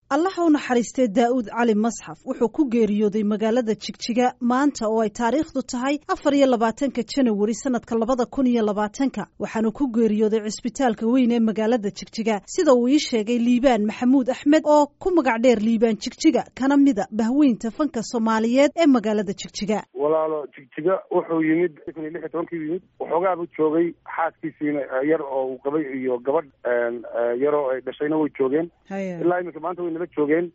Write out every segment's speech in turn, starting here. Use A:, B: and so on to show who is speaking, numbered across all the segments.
A: allaha u naxariistee daa'uud cali masxaf wuxuu ku geeriyooday magaalada jigjiga maanta oo ay taariikhdu tahay afar iyo labaatanka janawari sanadka labada kun iyo labaatanka waxaanu ku geeriyooday cisbitaalka weyn ee magaalada jigjiga sida uu ii sheegay liibaan maxamuud axmed oo ku magac dheer liibaan jigjiga kana mida bahweynta fanka soomaaliyeed ee magaalada jigjiga
B: walaalo jigjiga wuxuu yimid kun iyo lix iyo tobankii yimid waxoogaabuu joogay xaaskiisiina yar oo uu qabay iyo gabadh yaroo ay dhashayna way joogeen ilaa iminka maanta way nala joogeen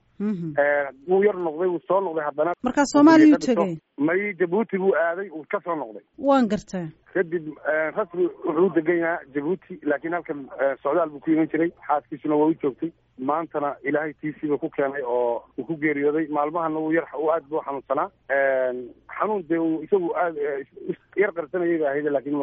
B: wuu yar noqday wuu soo noqday haddana
A: markaa soomaaliya u tegay
B: may jabuuti buu aaday uu ka soo noqday
A: waan gartaa
B: kadib rasmi wuxuu u degan yahaa jabuuti laakiin halkan socdaal buu ku iman jiray xaaskiisuna waa u joogtay maantana ilaahay tiisiiba ku keenay oo uu ku geeriyooday maalmahana uu yar aad buu xanuunsanaa xanuun dee uu isagu aad yar qarsanayay ba ahayd laakiin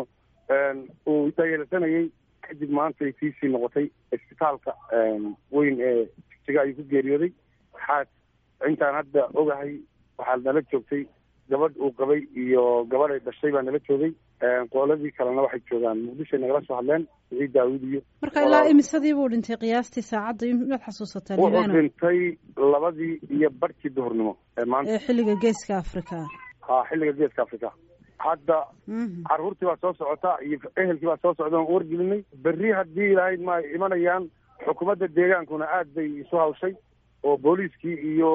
B: uu dayeelsanayay kadib maantay tiisii noqotay isbitaalka weyn ee jigjiga ayuu ku geeriyooday xaas intaan hadda ogahay waxaa nala joogtay gabadh uu qabay iyo gabadh ay dhashay baa nala joogay qooladii kalena waxay joogaan muqdishoay nagala soo hadleen wixii daawud iyo
A: marka ilaa imisadii buu dhintay qiyaastii saacadda inaad xasuusataa
B: wuxuu dhintay labadii iyo barhkii duhurnimo ee maanta
A: ee xilliga geeska africa
B: ha xilliga geeska africa hadda caruurtii baa soo socota iyo ehelkii baa soo socda on wargelinay berri haddii ilaahay ma imanayaan xukuumadda deegaankuna aad bay isu hawshay oo booliiskii iyo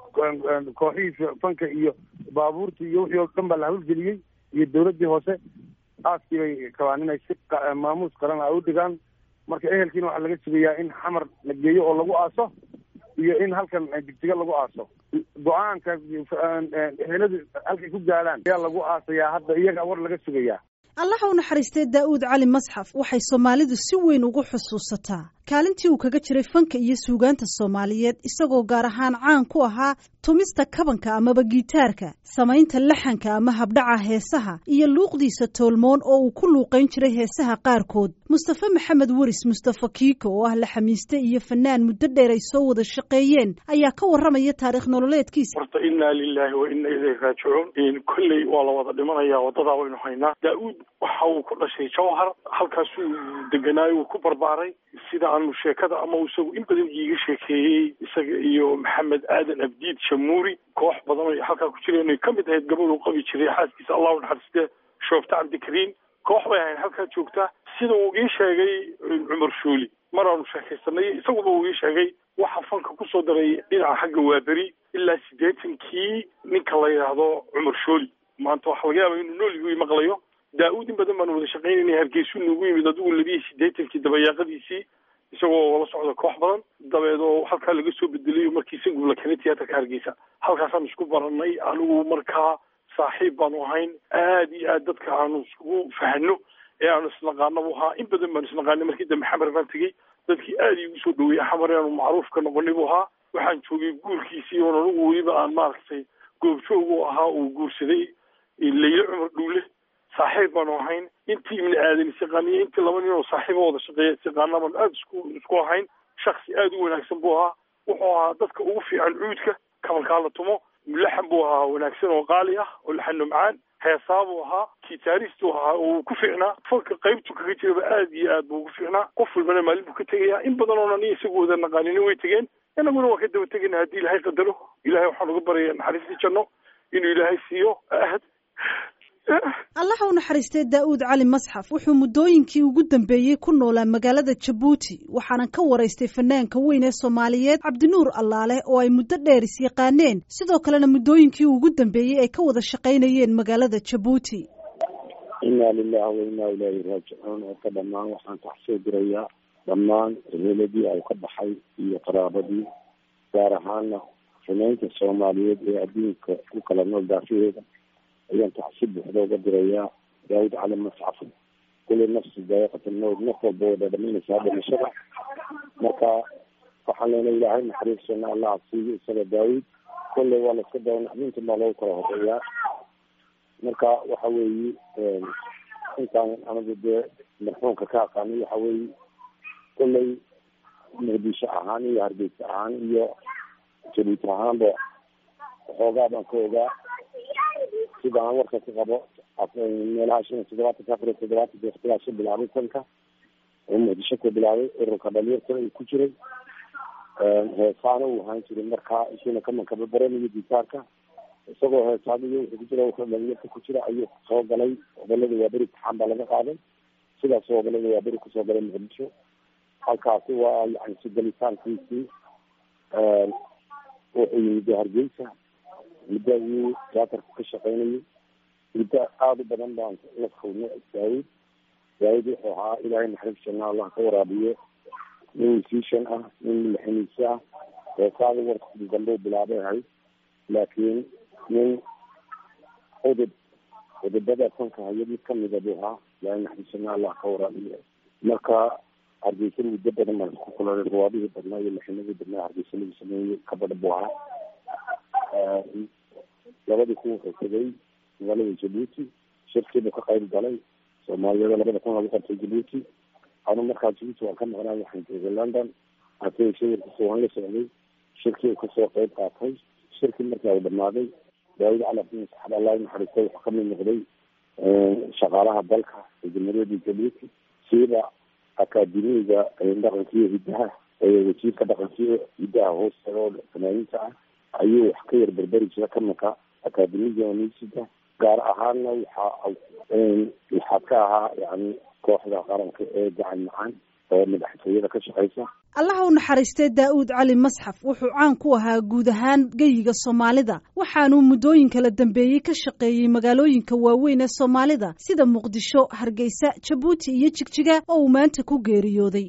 B: kooxihii fanka iyo baabuurtii iyo wixii oo dhan baa la hawlgeliyey iyo dawladdii hoose aaskii bay rabaan inay si maamuus qaran a u dhigaan marka ehelkiina waxaa laga sugayaa in xamar la geeyo oo lagu aaso iyo in halkan jigjiga lagu aaso go-aanka eheladu halkay ku gaadhaan ayaa lagu aasayaa hadda iyagaa war laga sugayaa
A: allaha u naxariistee daa'uud cali masxaf waxay soomaalidu si weyn ugu xusuusataa kaalintii uu kaga jiray fanka iyo suugaanta soomaaliyeed isagoo gaar ahaan caan ku ahaa tumista kabanka amaba gitaarka samaynta laxanka ama habdhaca heesaha iyo luuqdiisa toolmoon oo uu ku luuqayn jiray heesaha qaarkood mustafe maxamed weris mustafa kiiko oo ah laxamiiste iyo fanaan muddo dheer ay soo wada shaqeeyeen ayaa ka warramaya taarikh nololeedkiisa
C: horta innaa lilaahi wa inna ilayhi raajicuun kolley waa la wada dhimanaya wadadaa waynu haynaa daa'uud waxa uu ku dhashay jawhar halkaasuu deganaayo uu ku barbaaray sida aanu sheekada ama isagu in badan iiga sheekeeyey isaga iyo maxamed aadan abdiid shamuuri koox badan o halkaa ku jireen ay ka mid ahayd gabadh uu qabi jiray xaaskiisa allahu naxariiste shoofta cabdikariim koox bay ahayd halkaa joogta sida uu ii sheegay cumar shuuli mar aanu sheekaysanay isaguba uu ii sheegay waxa fanka kusoo daray dhinaca xagga waaberi ilaa siddeetankii ninka la yidhaahdo cumar shooli maanta waxa laga yaaba inuu nooligi maqlayo daa-uud in badan baanu wada shaqaynayna hargeysu nagu yimid adigu labiyi siddeetankii dabayaaqadiisii isagoo la socda koox badan dabeed oo halkaa laga soo bedelay markii isagu la keenay tiyaatarka hargeysa halkaasaan isku baranay anigu markaa saaxiib baanu ahayn aad iyo aad dadka aanu iskugu fahano ee aanu isnaqaana bu ahaa in badan baanu isnaqaanay markii dambe xamar baan tegey dadkii aad iigu soo dhaweeyey xamar aanu macruuf ka noqonay bu ahaa waxaan joogay guurkiisii oon anigu weliba aan maaragtay goobjoog u ahaa uu guursaday layle cumar dhuule saaxiib baanu ahayn intii ibni aadan isiqaaniyo intii laba nin oo saaxiiba wada shaqeeya isiqaana baanu aada isku isku ahayn shaksi aada u wanaagsan buu ahaa wuxuu ahaa dadka ugu fiican cuudka kabalkaa la tumo mulaxan buu ahaa wanaagsan oo qaali ah oo laxano macaan heesaa buu ahaa gitaarist uu ahaa uu ku fiicnaa falka qaybtu kaga jiraba aad iyo aad buu ugu fiicnaa qof walbana maalin buu ka tegayaa in badan oona ni isagu wada naqaanini way tegeen inaguna waa ka daba tegayna haddii ilaahay qadaro ilahay waxaan uga baraya naxariistii janno inuu ilaahay siiyo ahad
A: allaha u naxariistee daa'uud cali masxaf wuxuu muddooyinkii ugu dambeeyey ku noolaa magaalada jabuuti waxaanan ka waraystay fanaanka weyn ee soomaaliyeed cabdinuur allaale oo ay muddo dheer is yaqaaneen sidoo kalena muddooyinkii ugu dambeeyey ay ka wada shaqaynayeen magaalada jabuuti
D: inna lilahi wa innaa ilaahi raajicuun oo ka dhammaan waxaan taxsoo dirayaa dhammaan eheladii ay ka baxay iyo qaraabadii gaar ahaana fanaynta soomaaliyeed ee adduunka ku kala nool daafaheeda ayaan tacsi buuxda uga dirayaa daawud cali mascaf kulli nafsi daa'iqat almowt naf walba way dhadhaminaysaa dhimashada marka waxaan leenahay ilaahay naxariistana allah siiyo isaga daawud kolley waa la iska daba naxdinta baa lagu kala horeeyaa marka waxa weeye intaan anigu dee marxuumka ka aqaanay waxa weeye kolley muqdisho ahaan iyo hargeysa ahaan iyo jabuuti ahaanba waxoogaa baan ka ogaa sida aan warka ku qabo meelaha shan iyo todobaatanka afar iyo todobaatanka waqtigaasuu bilaabay tanka oo muqdisho ku bilaabay ururka dhalinyartana uu ku jiray heesaana uu ahaan jiray markaa isuna kamankaba baranayo gitaarka isagoo heesaaniyo wuxuu ku jira wuxuu dhalinyarka ku jira ayuu soo galay gobolada waaberi taxaan baa laga qaaday sidaas gobolada waaberi kusoo galay muqdisho halkaasi waa yani si galitaankiisii wuxuu yimid hargeysa muddo ayuu tiyaatarku ka shaqeynayay muddo aada u badan baan la kulnay daawud daawud wuxuu ahaa ilaahay naxariis janna allah ka waraabiyo nin musician ah nin madaxiniise ah heesaada warkii dambe bilaabay ahayd laakiin nin udub udubada fanka haya mid kamida buu ahaa ilaahay naxariis janna allah ka waraabiyo marka hargeysa muddo badan baan isku kulanay ruwaadihii badnaa iyo lixinadii badnaa hargeysa lagu sameeyey kabadha buu ahaa labadii kun wuxuu tegay magaalada jabuuti shirkiibuu ka qayb galay soomaaliyada labada kun lagu qabtay jabuuti anu markaa jabuuti waan ka maqnaa waxaan joogay london hase shawirkiisa waan la socday shirkii uu kasoo qayb qaatay shirkii markaa uu dhamaaday daawud cali abdin saxad allah naxariistay wuxuu kamid noqday shaqaalaha dalka ee jamhuuriyadda jabuuti siiba akaademiga dhaqankiiyo hiddaha wasiirka dhaqankiiyo hiddaha hoosteeda oo fanaaniinta ah ayuu wax ka yar berberi jira kamanka akaademiga misida gaar ahaanna waxa waxaa ka ahaa yani kooxda qaranka ee gacan macaan oo madaxtooyada ka shaqeysa
A: allaha u naxariistay daa'uud cali masxaf wuxuu caan ku ahaa guud ahaan geyiga soomaalida waxaanuu muddooyin kala dambeeyey ka shaqeeyey magaalooyinka waaweyn ee soomaalida sida muqdisho hargeysa jabuuti iyo jigjiga oo uu maanta ku geeriyooday